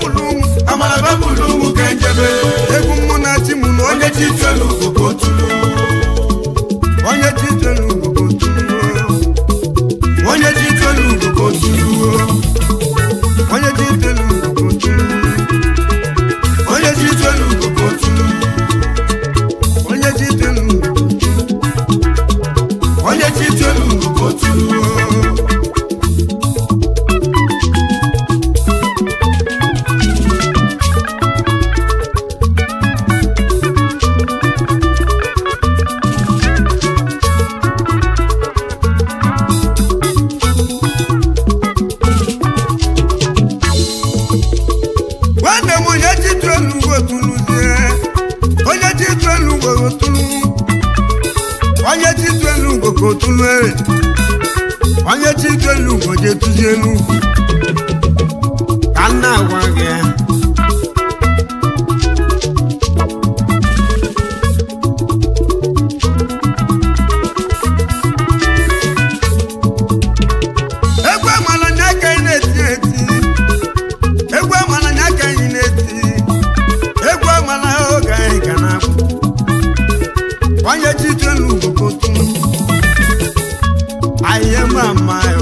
bebụlụ ụmụ amala bebụlụ ụmụ ka njebe egwu mmụ na chi mụ na onye onye chi telu ugwu ka otulu onye chi telu ugwu tụrụ onye chi telu ugwu ka otulu onye chi telu ugwu tụrụ onye chi telu ugwu ka otulu onye chi telu ugwu onye chi telu ugwu ka otulu nwanne m onye chi telu ugwu tụrụzie onye chi telu ugwu tụrụ onye chi telu ugwu ka otulu ere onye chi telu ugwu je tụzie elu ka nna agwa gị ya egwu amala nya ka ị na-eti eti egwu amala nya ka anyị na-eti egwu amala oge anyị ga na-abụ onye chitelu ugokotu anyị ma mma ya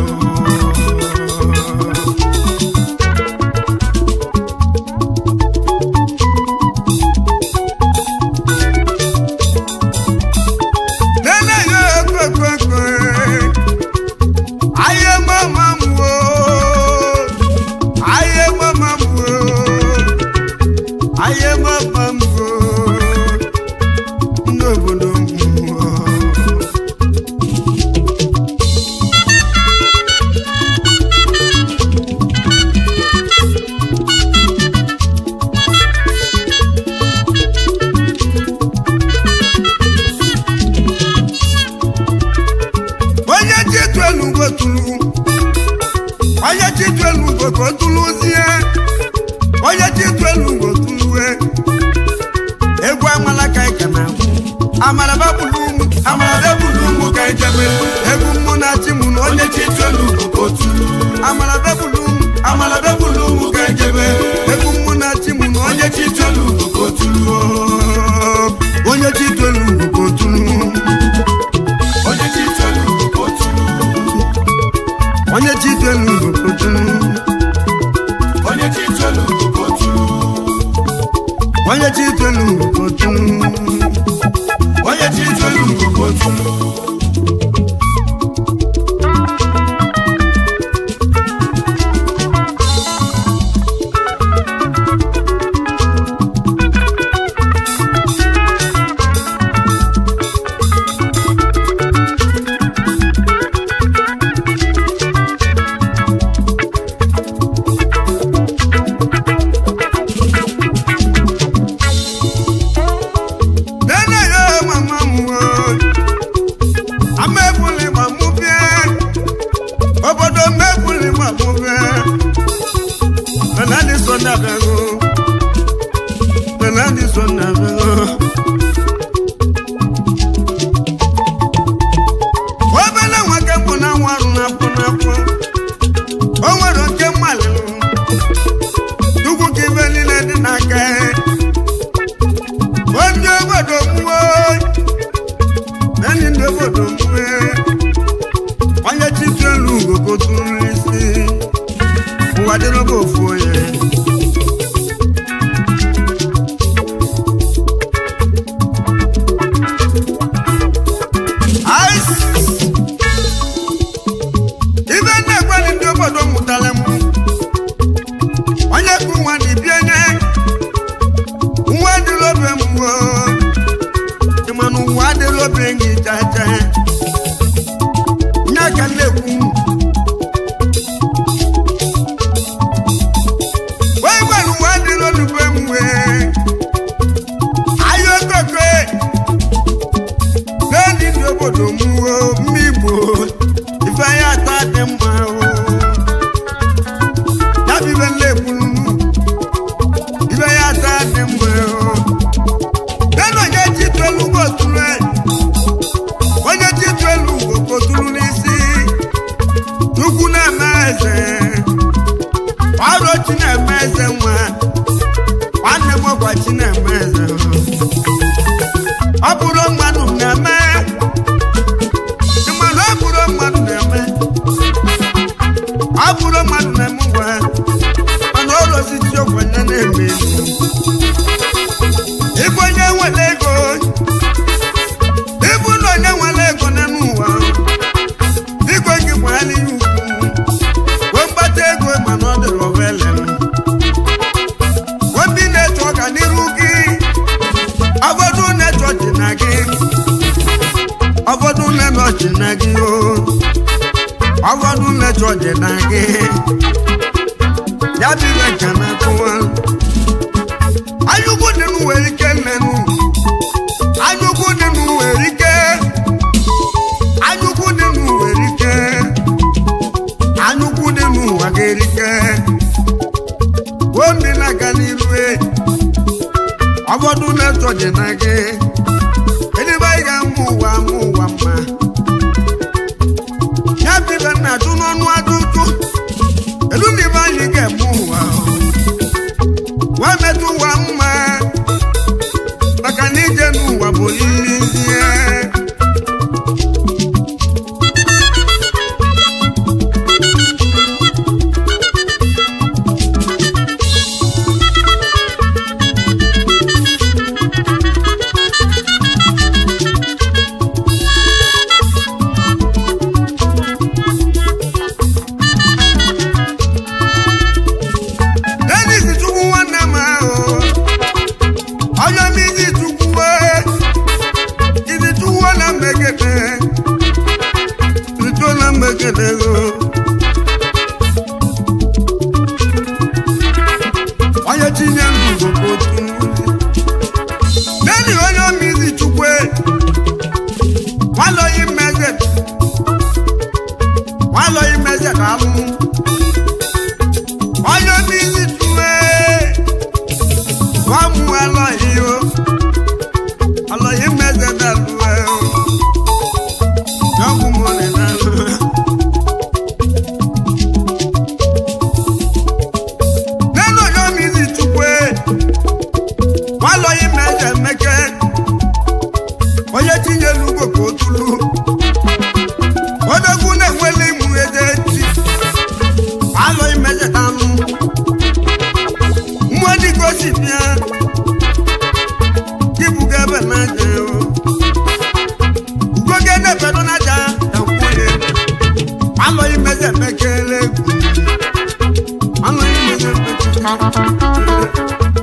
nene ya ekwekwe Aye mama mwo Aye mama mwo Aye mama mwo N'obodo mwo onye chitu elugo tulu onye chitu elugo ka o tuluzie onye chitu elugo tulue egwu amala ka ị ka na-agwụ amara babụlụ ụmụ amala bebụlụ ụmụ ka njebe egwu mmụ na chi mụ na onye onye chi telu ugwu ka otulu amara babụlụ ụmụ amala bebụlụ ụmụ ka njebe egwu mmụ na chi mụ na onye onye chi telu ugwu ka otulu onye chitu elugo ka o tulu onye chi telu ugwu ka otulu onye chitu elugo ka o tulu onye chi telu ugwu ka otulu onye chitu elugo ka o tulu onye chi telu ugwu ka otulu nene yo mama mwo amebuli ma mụ bịa obodo mebuli ma mụ bịa benadi so na bego benadi so na bego obele nwa ke mbụ na nwa arụ na-apụ na-apụ o nwere nke mmalụ ugwu ka ibe niile dị n'aka ya onye obodo mwe enyi ndị obodo mwe onye chitu elu ugogo tụrụ isi ụwa dịrọba ofu onye Ice. ibe na-egweli ndị obodo mụtara m onye kụ nwa dị bie nye nwa adịla obe m wo ịmanụ ụwa adịla obe gị jaja nye ka m na-ekwu wee gwara ụwa adịla olugbe m wee ahịa okoko n'elu ndị obodo m wo mma igbo ife ya atọ dị mma o ya bụ ibe na-ekwuru ibe ya atọ dị mma o nenu onye chitu elu ugbo tụrụ onye chitu elu ugbo kotụrụ n'isi lọchị na gị o ọgọdụ lechọ dị na gị ya bụ ibe ka na akụwa anyụkwu dị nụ nwere ike nnenu anyụkwu dị nụ nwere ike anyụkwu dị nụ nwere ike anyụkwu dị n'ụwa ga-erike omi na-aga n'iru e ọbọdụ na-etọ dị na gị edebe anyị ga-amụ ụwa amụ ụwa mma ya bibe na atụ n'ọnụ adụtụ elu na ibe anyị ga-eme ụwa wee metụ ụwa mma maka na ije n'ụwa bụ iri ihe Dennis Chukwu nwanne m ahụ onye m izi Chukwu izi Chukwu na mmegede rito na mmegede go onye tinye ndụ bụ otu Dennis onye m izi Chukwu nwalọghị mmeze nwalọghị mmeze ka alụ onye mmiri tue nwamu alọghị o alọghị mmeze dalue o yọgwụ mọlị dalue nenu onye mmiri tukwe nwalọghị mmeze meke onye tinyelu ugbo ka otulu odogwu na-enwele ịmụ eze ti alọghị mmeze dalụ mmụọ dịka o si bịa ibuga ebe na-aja o ugoge na-ebedo n'aja ekwughị alọghị mmeze mekele egwu alọghị mmeze mekele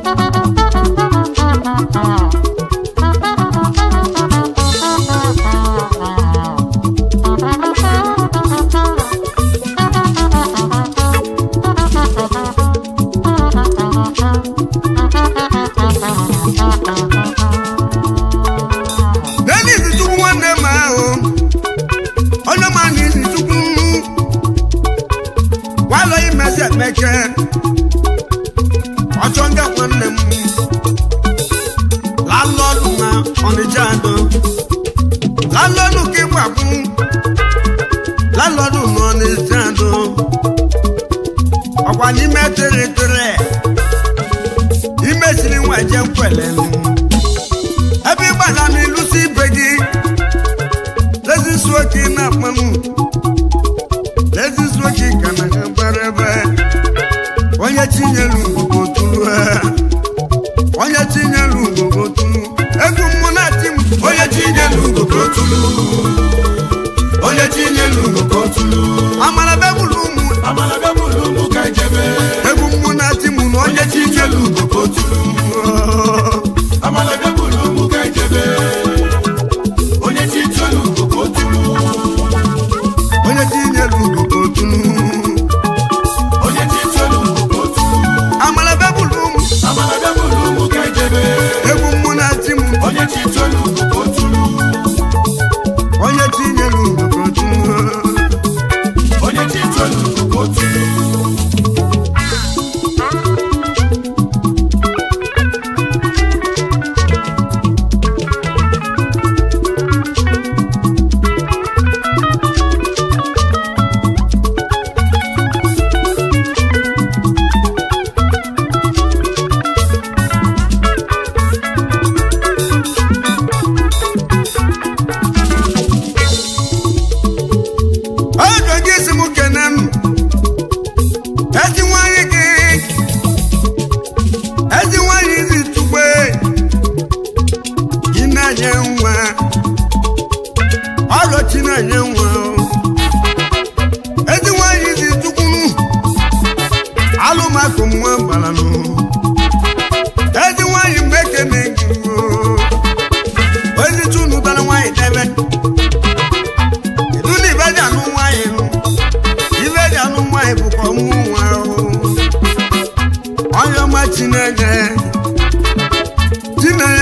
Dennis Chukwu nwanne m ahụ onye ma na isi Chukwu walọghị mmezi emeke ọchọ nga nwanne m lalọdụ na ọnịcha adọ lalọdụ ka ịgbagbu lalọdụ na ọnịcha adọ ọkwa n'ime tere tere imesiri nwa je nkwele ebe ịgbada m ịlụsi ibe gị lezisuo ka ị na-akpanụ lezisuo ka ị ka na ha bara ebe onye tinyelu ngwugwo tulu onye tinyelu ngwugwo tulu egwu mmụ na-ati m onye tinyelu ngoko tulu onye tinyelu ngoko tulu amara bebụlụ ụmụ amala bebulu ụmụ ka ijebe egwu mmụ na-ati m na onye onye tinyelu ngoko tulu amala bebulu ụmụ ka ijebe onye tinyelu ngoko tulu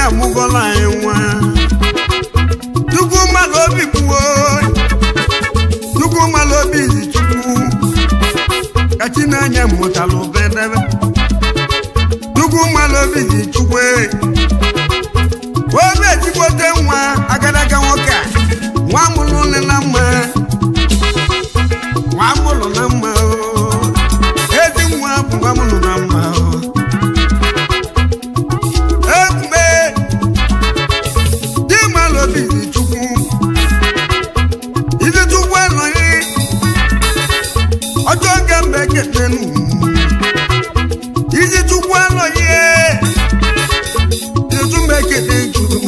amụgọla anyị nwa chukwu mmadụ obi kwuo chukwu mmadụ obi zi chukwu ka chinenye mụtalụ bedebe chukwu mmadụ obi zi chukwu obi ezigbote nwa agadaga nwoke a nwa mụrụ nne na mma nwa mụrụ na mma o ezi nwa bụ nwa mụrụ na mma o ebube dị mmadụ obi zi chukwu izi chukwu anọghị ọjọọ nke mbe ketenu izi chukwu anọghị izi chukwu ekete juru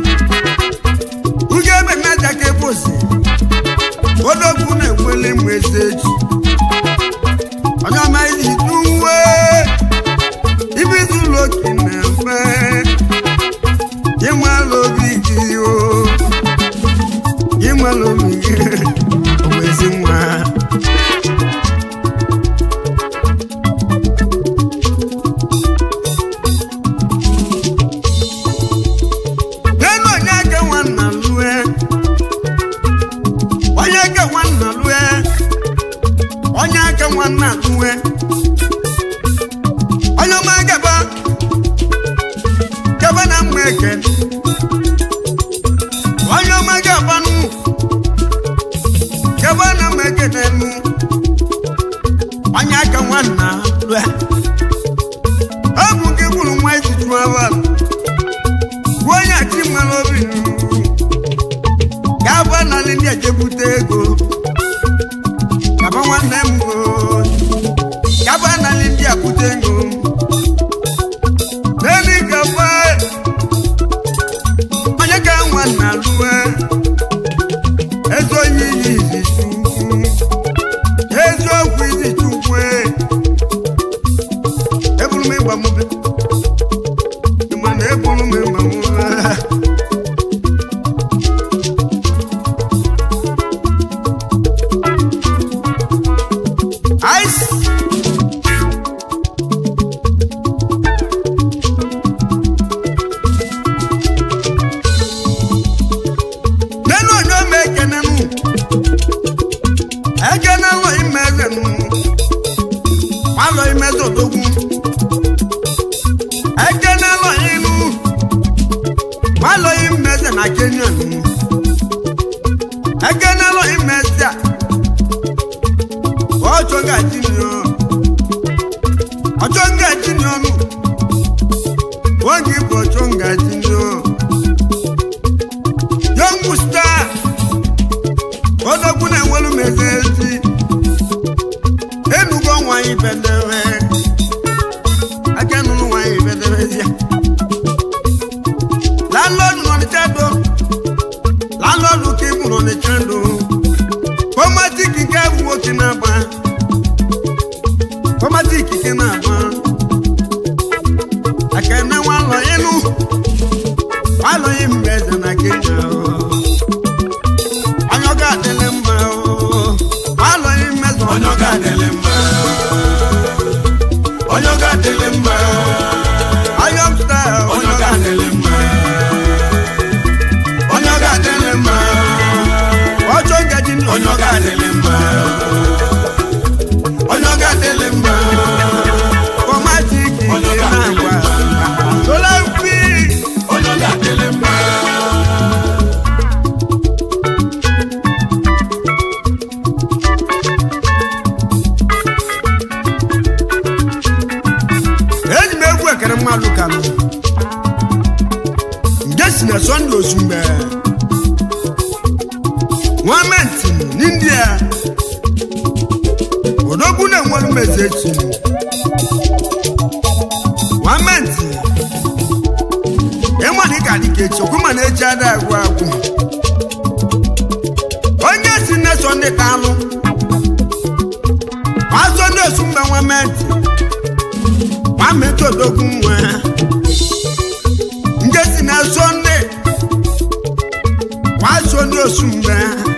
uge ebe naja ka ebosi odogwu na-enwele mgbe eze echi onye ọma izi tuwe ibizi ụlọ oke na-efe ịmala obi gị o ịmala obi gị ezi nwa n'elu onye aka nwanna lue onye aka nwanna lue onye aka nwanna lue onye ọma gaba gaba na mma eke onye ọma gaba nụ gaba na mma eke n'enu onye aka nwanna lue ọ bụ gị gburu nwa ijiju abalị bụ onye achi mmanụ obi ga-aba n'ala ndị ejebute ego gaba nwanne m o gaba n'ala ndị abute ego n'elu gaba onye ka nwanna lụwe ezi onye iyi izi chukwu eziokwu izi chukwu eburu m ịgba mbe ịma na eburu m ịgba mbe Ice. Nenu onye ome ekene mụ ekene lọ ime eze mụ malọ ime eze odogwu ekene lọ inu malọ ime eze na Kenya mụ ekene lọ ime eze a ọjọ́ gàjí ni ọ ọjọ́ gàjí ni ọnù wọ́n kì í bọ̀ ọjọ́ gàjí ni ọ. yọ̀ǹgù star ọdọ́gbọ́n náà wọ́n mẹ́sẹ̀ sí enugbo nwanyị bẹ̀dẹ̀rẹ̀ akẹ́nunu nwanyị bẹ̀dẹ̀rẹ̀ sí. lálọ́ọ̀dù nọ ní chado lálọ́ọ̀dù kì í mú nọ ní chado kọ́mátìkì kẹ́wù òkè náà bá kọ́mátìkì kẹ́ náà bá akẹ́nẹ́ wọn lọ inú wọn lọ yín mbẹ́sẹ̀ náà kéjà o anyọ́gá délé mbà o wọn lọ yín mbẹ́sẹ̀ Onyoga dele mma Onyoga dele mma ayọ́mùsítà Onyoga dele mma Onyoga dele mma ọjọ́ gẹ̀jì ni Onyoga dele mma Onyoga dele mma kọ́mátìkì kẹ́ náà wà lọ́la fi Onyoga dele mma eji m egwu ekere mmadụ kanụ nge si na sọnde ozumgbe gọọmenti n'india odogwu na-enwere mmezi echi gọọmenti ịma na ịka dịka echi okwuma na-eji ada agwụ agwụ onye si nne sọnde kalụ ma sọnde ozumgbe gọọmenti mametodogwu nwa nke si na sọnde kwa sọnde osumgbe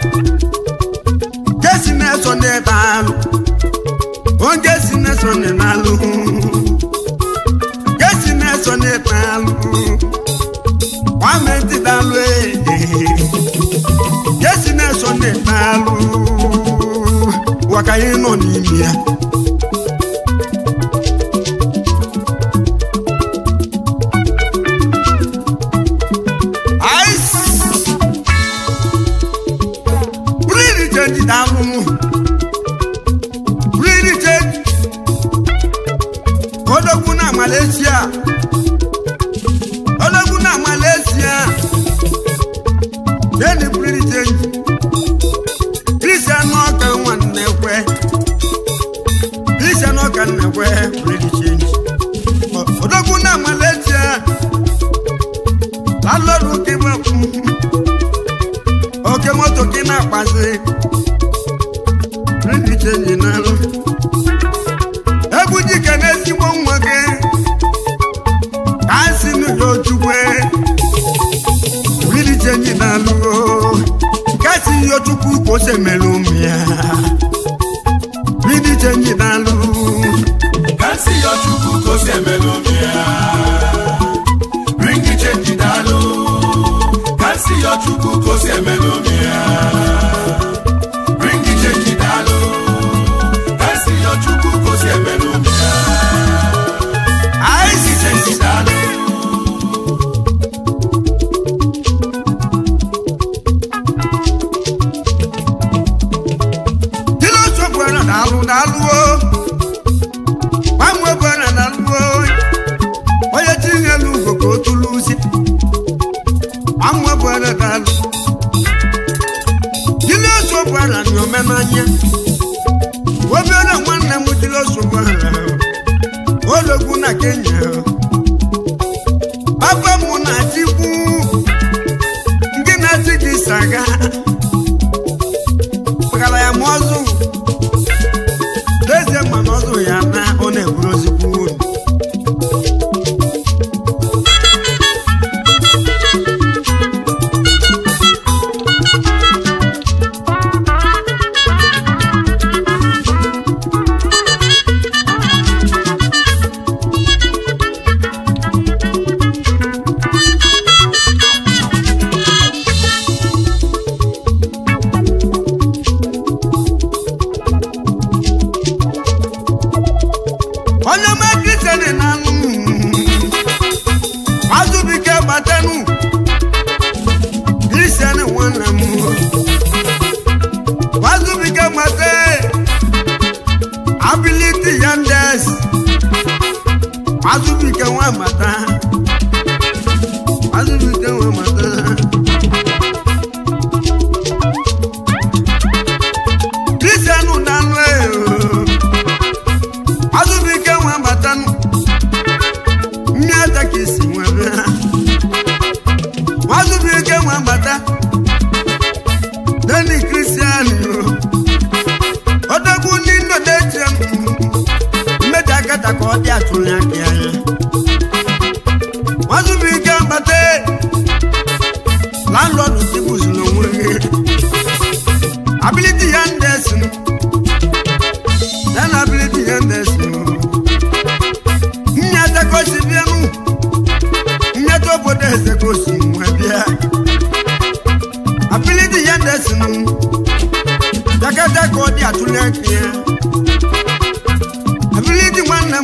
nke si na sọnde baalụ onye si na sọnde nalụ nke si na sọnde baalụ gọọmenti dalụ jesi na-eso na-etalụ waka anyị nọ n'ime ya Ice. Really change dalụ really change odogwu na Malaysia odogwu na Malaysia deni really change Christian ọka nwanne kwe Christian ọka nna kwe really change O- odogwu na Malaysia lálọ́rù kí wọ́n fún oke moto kí náà pàṣẹ rídìí chenji náà lọ. egwu jike n'ezigbo nwa gị ka a si n'ụlọ ojugbe rídìí chenji náà lọ. ka si yọ chukwu ka o si mere ụmụ ya rídìí chenji náà lọ. Kasi yọ chukwu ka o si emelu obi ya. Ringi chenji daalụ. Kasi yọ chukwu ka o si emelu obi ya. Ringi chenji daalụ. Kasi yọ chukwu ka o si emelu obi ya. Ringi chenji daalụ. Dilo sobuana dalu dalu o. Mamwe buana dalu o. Oye tinye lugo ko tulusi. Mamwe buana dalu. Dilo sobuana nyome manya. Obiara nwanne m dilo sobuana. Ologwu na Kenya. Papa m na-achịkwu. Ndị na-achị gị saga. Kpagara ya ma ọzụ Lezie ma na ọzụ ya na ọ na-eburu ozikwu uru onye ọma kristian na-anụ azụbike gbatenu kristian nwanne m azụbike gbate abiliti ya ndes azụbike nwa mata azụbike nwa mata kristian na-anụ eyo azụbike nwa batanụ nne ata ka esi nwere ha azụbike nwa bata deni kristian odogwu ndị nnodeche mmejọ akata ka ọ dị atụrụ aka ya azụbike bata landlọdụ tibuzuru onwe gị abiliti ya ndesinu Then ability and this Nyata kosi bienu Nyato bode se kosi mwabia Ability and this Jakata kodi atulekia Ability wanam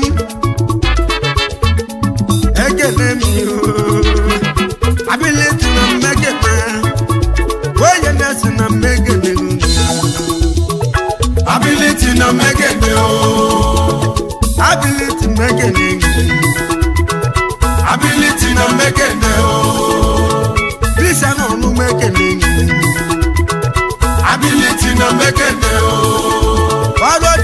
Ekele mi o Ability na megete Oye nesi na megete Ability na megede o. Ability megete Ability na megede o. Christian ọ̀nù mẹ́kẹ̀lẹ́ yìí. Ability na megede o. Ọ̀dọ̀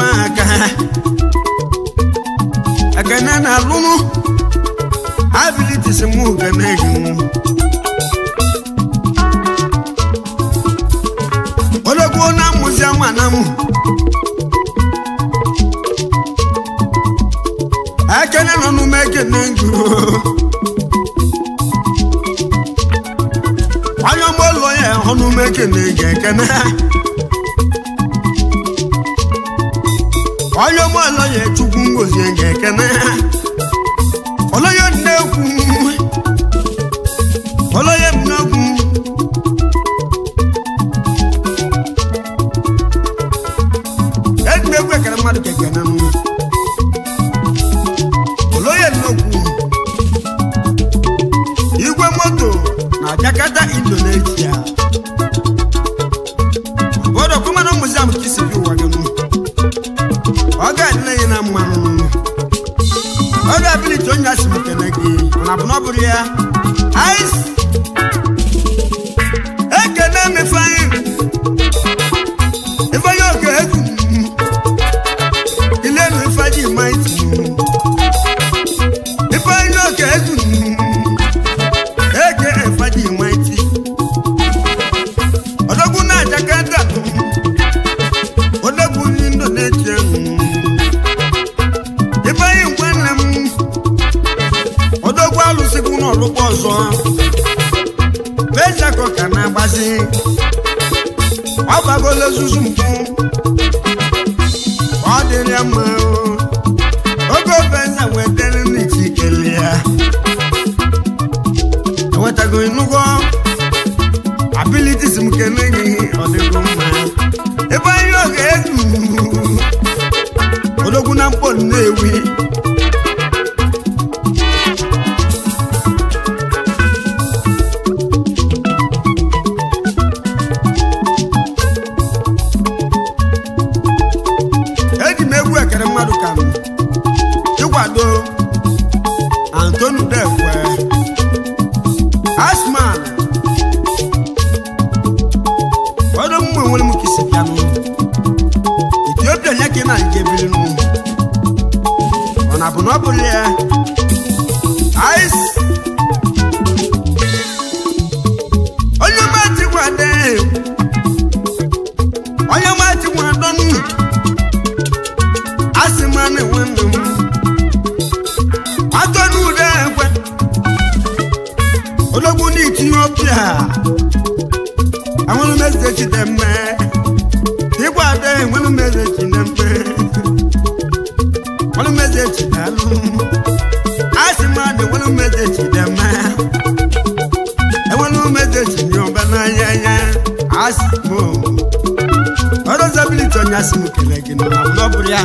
ife aka ekene na alụmụ abilitis mụ gene gị ologbo na mmụzi ama na mụ ekene nọ n'ume ekene gị onye ọgbọ ụlọ ya ọnụme ekene gị ekene onye ọgbọ ụlọ ya chukwu ngozi gị ekene ọlọyọ nnekwu ọlọyọ nnekwu edumegwu ekere mmadụ kekene nụ ọlọyọ nnekwu igwe moto na jakarta indonesia obodo kụmanụ muziam kisibi ụwa gị nụ ọ ga-adịla ya na mmanụ nụ ọ ga-abiliti onye asị m kene gị mana bụ na ọ bụrụ ya ais ekene m ifeanyị ifeanyị oke egwu ilenu ifeanyị maiti ifeanyị oke egwu eke ifeanyị maiti odogwu na jakarta odogwu n'indonesia ifeanyị nwanne m odogwu alụsịkwu n'ọlụkwa ọzọ bejako ka na-agbazi ọ gbagola ozuzu mpụ ọ dịrị ya mma o. oge ofenza wetara n'iti kele ya enwetago nnukwu abilitis m kene gị ọ dịgo mma ebe anyị oge ezu odogwu na mkpọ nnewi eji m egwu ekere mmadụ ka m ịkwado antonu dekwe asman ọdụ mmụ enwere m kisi bịanụ etiopia nye ka ị na-nke biri nụ ọ na bụ na ọ bụrụ ya ais onye mati gwade onye mati gwadọnụ asị m na nwanne m atọ n'ude ekwe ologbu n'etiopia enwere m eze chidemme ịgwa ada enwere m eze chidemme enwere m eze chidalụ asị m ada enwere m eze chidemme enwere m eze chinyọba n'anya ya asị m ọrụ zabiliti onye asị m kele gị nọ na ọ bụrụ ya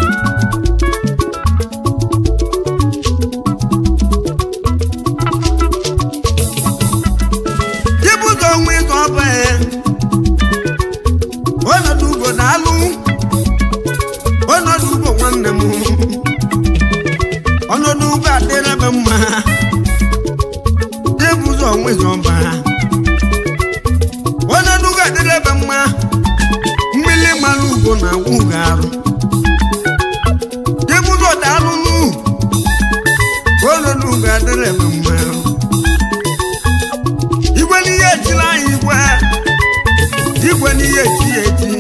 Ibuzo onwe ịzọ ọba ya ọnọdụ ugbo na-alụ ọnọdụ ugbo nwanne m ọnọdụ ugbo adịrị ebe mma Ibuzo onwe ịzọ ọba ọnọdụ ugbo adịrị ebe mma mmiri mmanụ ugbo na-agwụ ga-arụ Ibuzo daalụ nụ ọnọdụ ugbo adịrị ebe mma igwe n'ihe echiri anyị igwe igwe n'ihe echi ya echi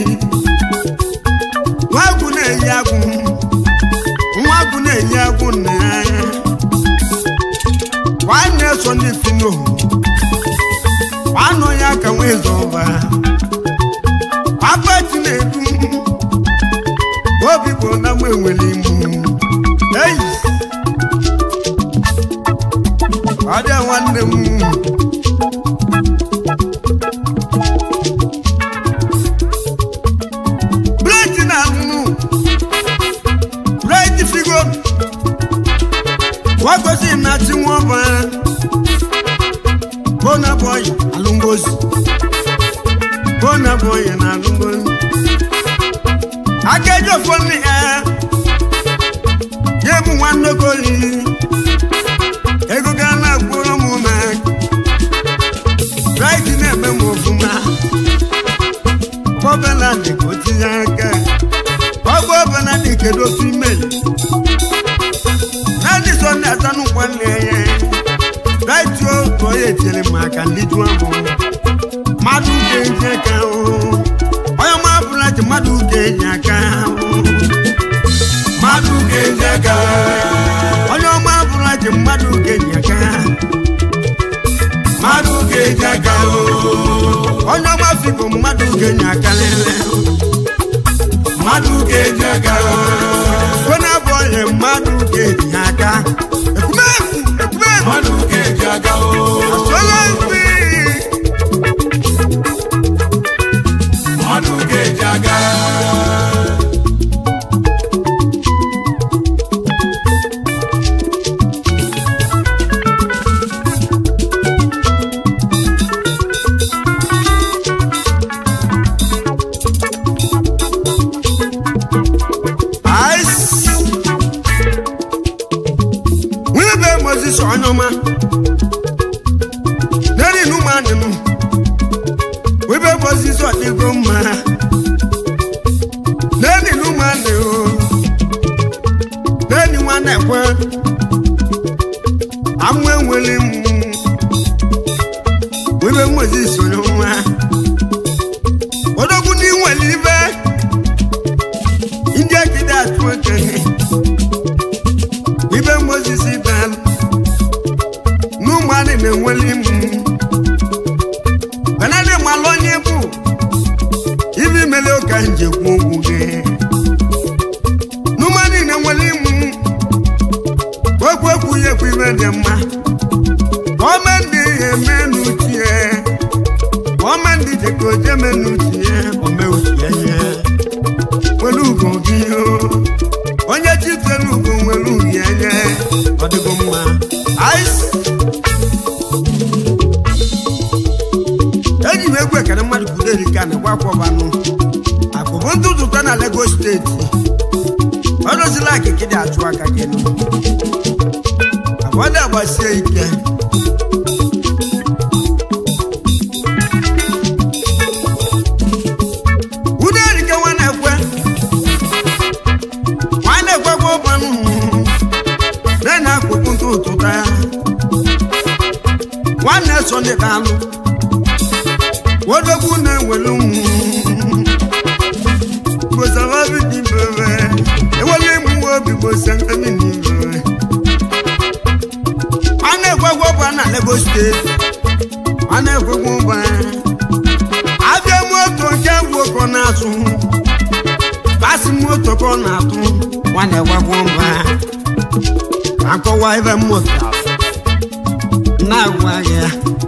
nwa agwụ na-eyi agwụ nwa agwụ na-eyi agwụ nna ya nwanne so ndị fino nwanne onye aka nwee zọba apati na-edu obi bụ na mgbe enwere imu eyi ọ dị nwanne m Blade na nnu Blade figo Wagosi na ti wọn bọ Bona boy alungozi Bona boy na alungozi Akẹjọ fún mi ẹ Yé mu nwa nnokoli Ego ga na gburu m ma Blade na-eme m ofuma Bọ́bẹ̀lá ni kò ti yá ká. Ọ ọgbọ benedict kedu otu imeli nadison na-azanụ nwanne ya daituo tụọ ya etinyere m aka ndị jụọ bụ mmadụ ga-enye aka o onye ọma bụla ji mmadụ ga-enye aka o mmadụ ga-enye aka onye ọma bụla ji mmadụ ga-enye aka mmadụ ga-enye aka o onye ọma fibo mmadụ ga-enye aka lele mmadụ ga-enye aka onye abụ onye mmadụ ga-enye aka ekwumefu ekwumefu mmadụ ga-enye aka o asụọla nri mmadụ ga-enye aka Ice. Wíwí bẹ́ẹ̀ mo ti sọ ọ́nyọ́ ma. Lẹ́ni inú máa nínú. Wíwí bẹ́ẹ̀ mo ti sọ ọ̀dẹ́gbọ́ ma. Lẹ́ni inú máa nì o. Lẹ́ni wọn náà pẹ́. Amú enwele mu. Wíwí bẹ́ẹ̀ mo ti sọ ọ́nyọ́ ma. Odogwu ní nwere ibe. ndị akịda atụ okenye ibe mozisi dal n'ụmụanị na-enweli m benadị malụ onye bụ ibi mele ụka njekwu okwu gị n'ụmụanị na-enweli m okwu ekwu ya ekwu ibe dị mma gọọmenti eme n'uchie gọọmenti dịka ojeme n'uchie ome uchie ya nwere ugo gị o onye chitere ugo nwere uyi enye ọ dịgo mma Ice. eji m egwu ekene mmadụ kwuru erika na gwakwọbanụ akụbụ ntụtụ ụtọ na Lagos steeti ọ dozila akịkị dị achụ aka gị nụ abọdị agbasie ike udo erike nwa na-ekwe nwanne ekwekwe ụbanụ na-enye akpụkpụ ntụ ụtụta ya nwanne so ndị dalụ wodogwu na-enwelu gbosababi dị mbebe ewele ịmụwe obi gbosababi dị mbebe nwanne ekwekwe ụba na Lagos steeti nwanne ekwekwe ụba abịa moto nke gwoko na-azụ basi moto ka ọ na-atụ nwanne gwagwo mba akọwa ebe moto na-agwa ya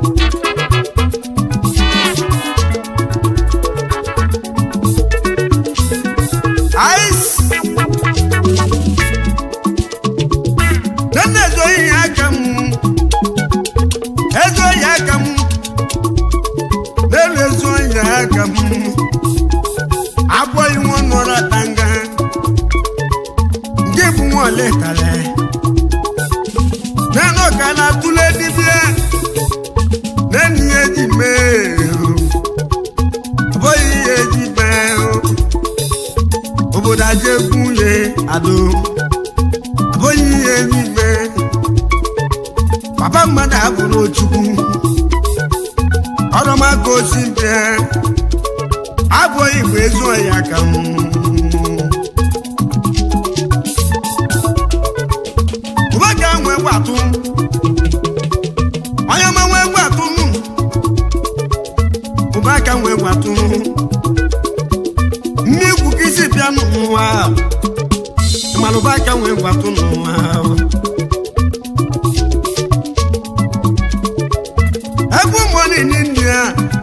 Ice. Nne ezoghị ya aka m ezoghị aka m n'elu ezoghị ya aka m abụghị nwa nọrọ tanga nke bụ nwa ole kale nenu ka na-atụle dibịa nenu ihe eji mee abụghị ihe eji mee obodo aja egwu ye ado abụghị ihe eji mee papa mmadụ abụrụ ochukwu ọrụmaka osi bịa abụghị igbo ezuo ya ka m ụba ka nwee gwatụ onye ọma nwee gwatụ ụba ka nwee gwatụ mmegwu ka isi bịa n'ụwa mana ụba ka nwee gwatụ n'ụwa ebe ụmụnne n'india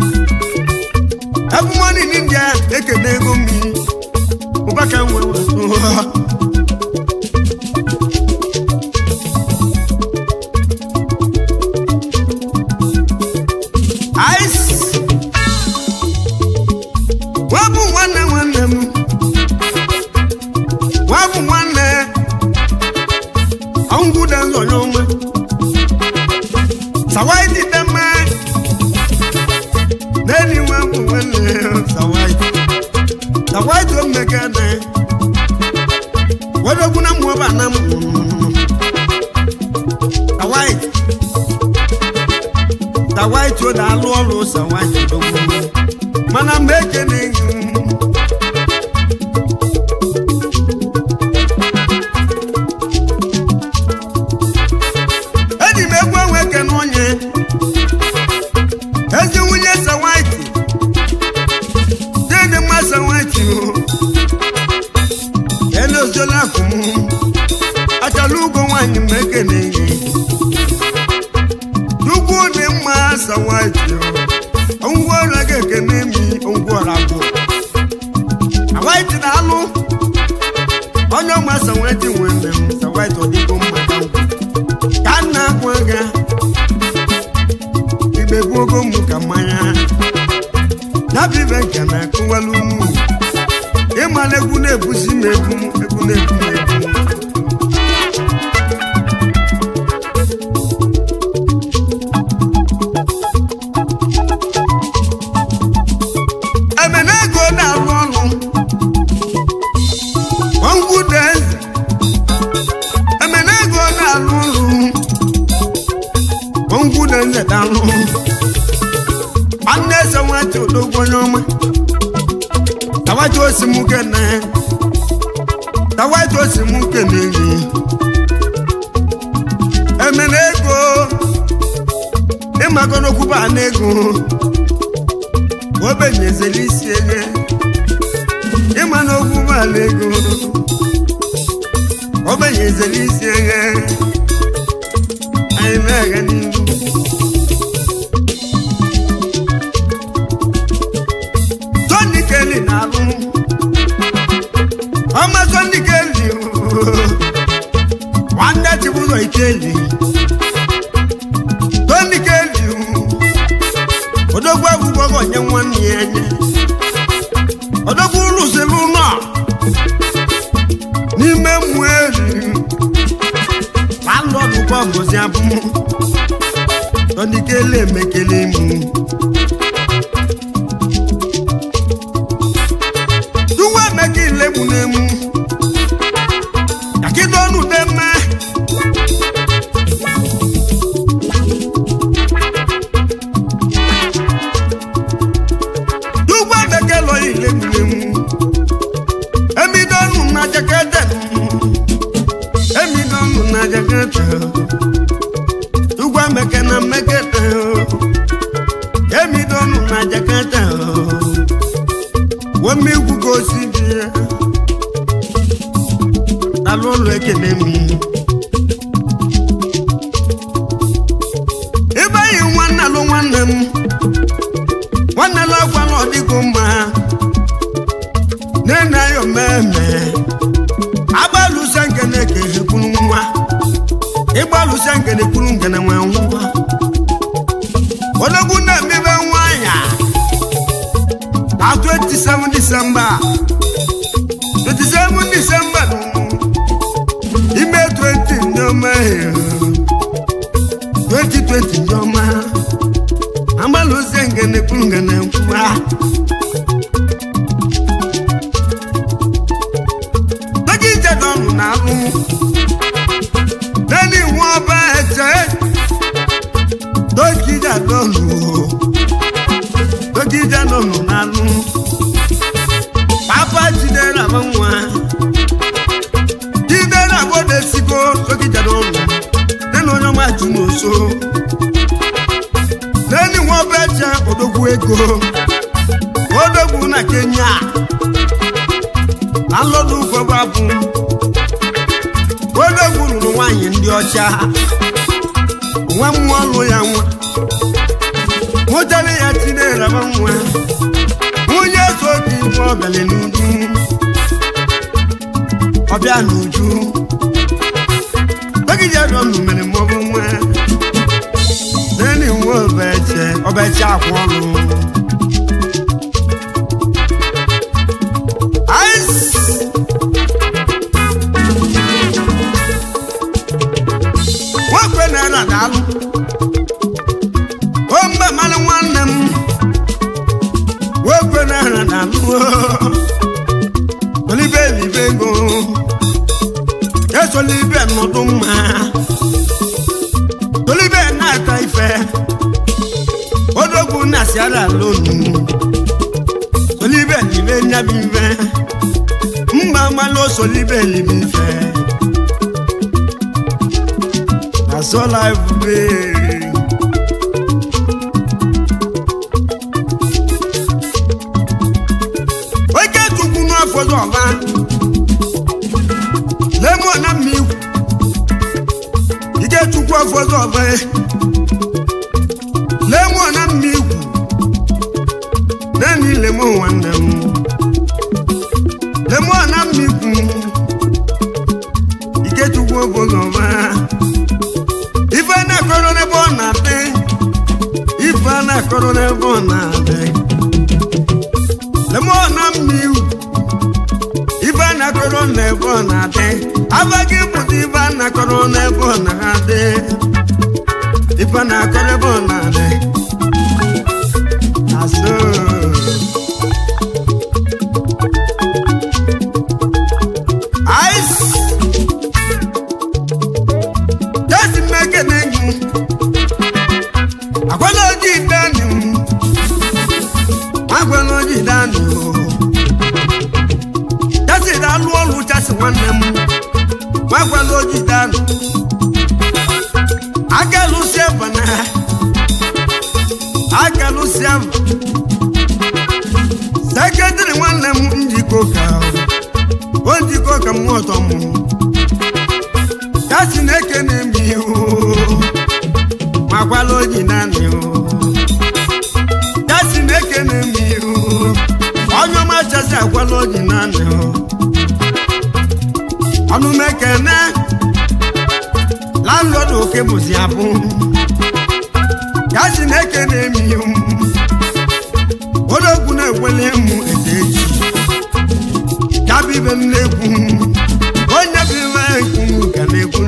ebe ụmụnne n'india ekene ego mmiri ụba ka nwee gwatụ Ice. Wabụ nwanne nwanne m wabụ nwanne ọngwụda nzọnye onwe sawaiti dama n'eli wabụ nwanne sawaiti sawaiti omega na odogwu na mmụọ ba na m ta white ta white o na-alụ ọrụ sa white odogwu mana mgbe ekene gị eji m egwu enwe ekene onye ezi nwunye sa white dị mma sa white o ele ozola akụm achala ugo nwanyị m ekene gị ugwu dị mma sa white o ngwa ọrụ ga ekene mi ngwa ọrụ abụọ na white na-alụ onye ọma sa white nwere m sa white ọ dịgo mma ka ngwa ka m na-agwa ga igbe gbuogo m ka mmanya nabibe nke na-akụwala unu ịmala egwu na-ebuzi m egwu egwu na-ebu m egwu emena ego na-arụ ọrụ ọngwụde eze emena ego na-arụ ọrụ ọngwụde eze dalụ nwanne eze nwata odogwu onye ọma tawaji osimuke na tawaji osimuke na-eri emena ego ịmago n'okwu ba na ego obenyezela isi ege ịma n'okwu ba na ego obenyezela isi ege anyị na-aga n'ihu Tony Kelly na-alụ ọma Tony Kelly ooo. nwanne chibụzọ Ikeli Tony Kelly ooo. odogwu agwụgwọ gị onye nwanne ya enye odogwu rụsịrị ụlọ n'ime mmụọ eri landlọdụ kwa ngozi abụm Tony Kelly emekele mụ tuwa emeka ilegbu n'emu yakido ọnụ dị mma tuwa emeka lọyi ilegbu n'emu emido ọnụ na jakete emido ọnụ na jakete tuwa emeka na mmekete emido ọnụ na jakete wọ́n egwu ka osi bi ya n'alụ ụlọ ekele m ebe anyị nwanne alụ nwanne m nwanne alụ akwa na ọdịgo mma nene ayọ mmemme agbalụsa nkene ka ekwuru nwa ịgbalụsa nkene kwuru nkene nwe nwa odogwu na-emebe nwa ya na 27 December 27 December ime 20 ndị ọma 2020 ndị ọma agbalụzie ngene kwuru ngene nkwuwa dọkịta dọnụ na alụ neni nwa ọba ete dọkịta dọnụ dọkịta dọnụ na alụ papa jidere agba nwa jidere agba na-esigo dọkịta dọnụ nena onye ọma jụ n'oso neni nwa ọba ete odogwu ego odogwu na kenya na nlọdụ ụfọdụ abụ odogwu lụrụ nwaanyị ndị ọcha nwa mmụọ ọlụ ya nwa mụtara ya chineraba nwa nwunye so dị ibe ọbịala n'uju ọbịa n'uju dọkịta dọnụ mere mmọbụ nwa neni nwa ọbaeche ọbaeche akwa ọlụ Ice! nwakwe na-ere daalụ o mgbe mmanụ nwanne m nwekwe na-ere daalụ olibe elibe ego solibe nọdụ mma solibe na-ata ife odogwu na-asịara alonu solibe libe nyabi ife mma malụ solibe libe ife asola ebube oke chukwu n'afọdụ ọba lemo na mmikwu ike chukwu afọdụ ọba lemo na mmikwu naanị lemo nwanne m lemo na mmikwu ike chukwu afọdụ ọba ife na-akọrọ n'ebe ọ na-adị ife na-akọrọ n'ebe ọ na-adị lemo na mmikwu ife na-akọrọ n'ebe ọ na-adị abaghị pụta ife na-akọrọ n'ebe ọ na-adị ife na-akọrọ ebe ọ na-adị asụ ice jesi mmeke na-enyu agwala ojii dani m agwala ojii dani o jesi alụ ọrụ jesi nwanne m agwala ojii dani akalụsi bana akalụsi seketịrị nwanne m njikọ ka o njikọ ka m ọtọ m ya si na-eke na-eme ihu ma gwala oji naanị ya si na-eke na-eme ihu onye ọma chazi agwala oji naanị ọnụ mekene landlord oke bụzi abụ ya si na-eke na-eme ihu odogwu na-ekwele mụ ete eji ya bụ ibe m na-ekwu onye bụ ibe ekwu ka na-ekwu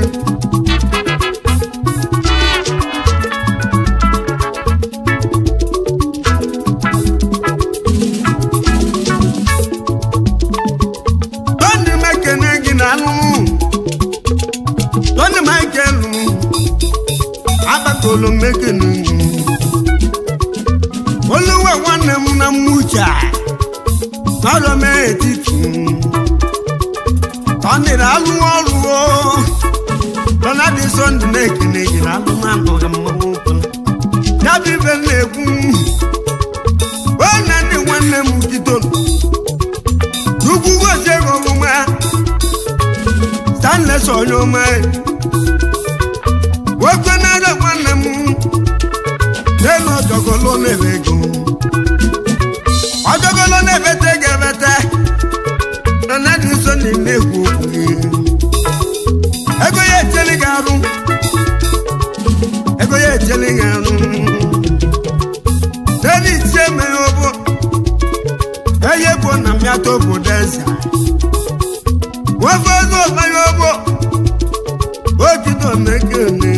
Tony mekene gị na anụ Tony Michael agbakọlụ mekene gị oluwe nwanne m na mmucha n'ọrụ m etiti Tony na-alụ ọrụ o Donald Sunday na-ekene gị na alụmanụ ga mmanwụ ụkwụla ya bụ ibe m na-ekwu onye ndị nwanne m gidoro Chukwu gozie gị ọmụma Stanless onye ọma nwoke na-ada nwanne m n'elu ọjọgolo na-ebe ego ọjọgolo na-ebete ga-ebete na nadị nso na na-ekwu okwu gị ego ya echeli gị arụ ego ya echeli gị arụ n'elu itie meghe obo eye bụ na mmịata obodo eze nwoke ego ọbanye ogbo ogido na-ekene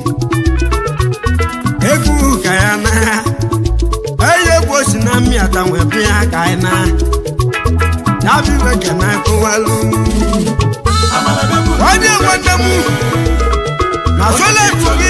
egwu ka ya na eye bụ osi na mmịata nwee bịa ka anyị na ya bụ iwe ka na-ekụwalụ onye nwanne m na soletu gị